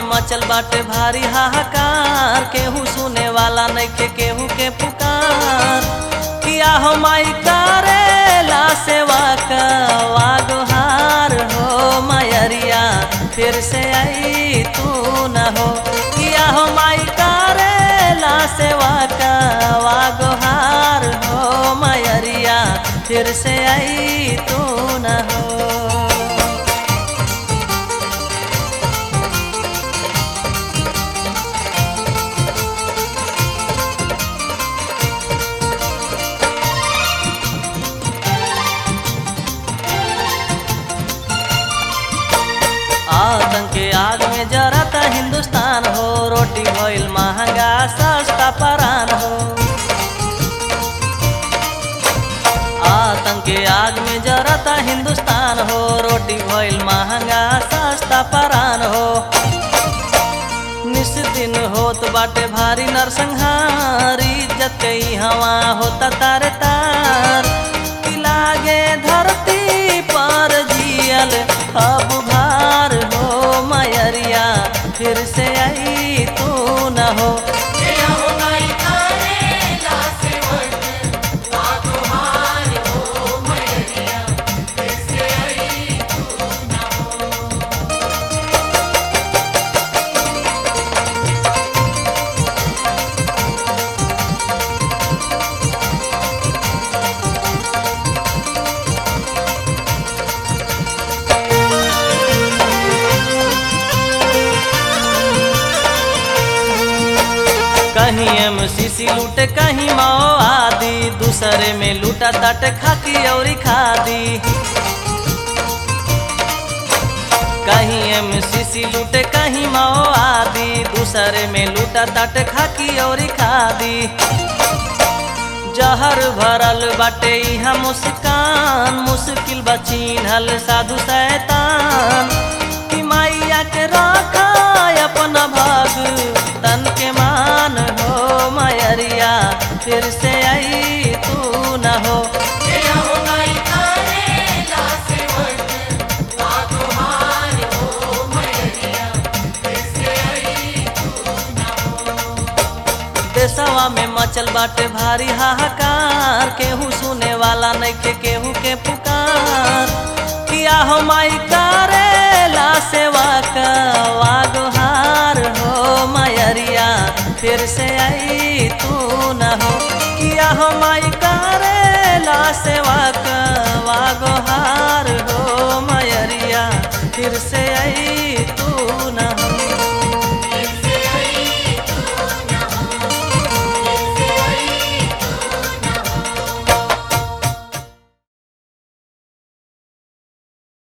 में मचल बाटे भारी हाहाकार केहू सुने वाला नइखे केहू के पुकार किया हो माई करेला सेवा का वागोहार हो मयरिया फिर से आई तू न हो किया हो माई करेला सेवा का वागोहार हो मयरिया फिर से आई तू न हो आतंक के आग में जरता हिंदुस्तान हो रोटी भइल महंगा सस्ता परान हो आतंक के आग में जरता हिंदुस्तान हो रोटी भइल महंगा सस्ता परान हो निस दिन होत बाटे भारी नरसंहारी इज्जत के हवा होता तारे तार कि लागे धरती पर जियल अब भार हो मयरिया फिर से आई तू न हो कहीं एम सीसी लूटे कहीं माओ आदि दूसरे में लूटा तट खाकी और खादी कहीं एम सीसी लूटे कहीं माओ आदि दूसरे में लूटा तट खाकी और खादी जहर भरल बाटे यहाँ मुस्कान मुश्किल बचीनल साधु शैतान कि मैया के रखा अपना भाग तन के मान हो मयरिया फिर से आई तू न हो देशवा में मचल बाटे भारी हाहाकार केहू सुने वाला नइखे केहू के पुकार किया हो माई करेला सेवा का वागोहार हो मयरिया फिर से आई तू न हो किया हो माई करेला सेवा का वागोहार हो मयरिया फिर से आई तू